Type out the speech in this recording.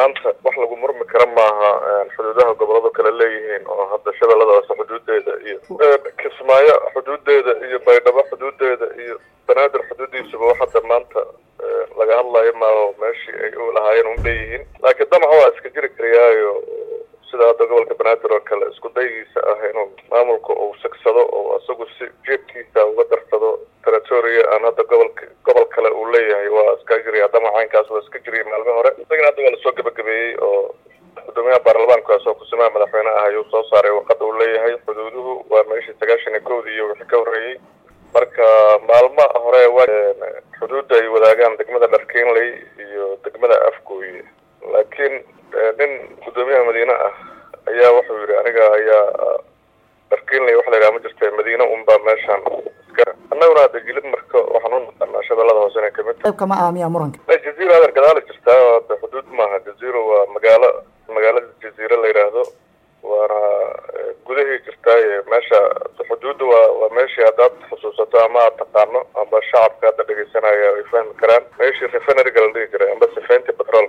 maanta wax lagu murmi kara maaha xuduudaha goboladu kale leeyihiin oo hadda shabeellada hoose xuduudeeda iyo kismaayo xuduudeeda iyo baydhabo xuduudeeda iyo banaadir xuduudiisuba wax hadda maanta laga hadlayo maaho meeshii ay u lahaayeen un leeyihiin laakiin damac waa iska jiri kariyaayo sida hadda gobolka banaadir oo kale isku daygiisa ah inuu maamulka uu sigsado oo isagu si jeebkiisa uga darsado territoria aan hadda gobolka gobol kale uu leeyahay waa iska jiriya damacaynkaas waa iska jiriya maalmo hore isagana hadda waa lasoo gabagabeeyey oo gudoomiyaha baarlamaankaas oo kusimaha madaxweyne ah ayuu soo saaray warqada uu leeyahay xuduuduhu waa meeshii sagaashan iyo kowdii iyo wixii ka horreeyey marka maalmo hore waa xuduudda ay wadaagaan degmada dharkeenley iyo degmada afgooye laakiin nin gudoomiyaha madiine ah ayaa wuxuu yidhi aniga ayaa dharkeenley waxa la yidhaha ma jirta madiine unbaa meeshaan iska annaguna hadda jilid marka waxaan u naqanaa shabeellada hoose inay kamid qayb kama ah miyaa muranka jaziiro adeer gadaala jirtaa hadda xuduud maaha jaziiro waa magaalo magaalada jaziire la yidhaahdo waana gudahii jirtaaye meesha xuduudda waa waa meeshii haddaad xusuusato ama aad taqaano amba shacabka hadda dhegeysanaya ay fahmi karaan meeshii refineryga la dhihi jiray amba sifeyntii petrol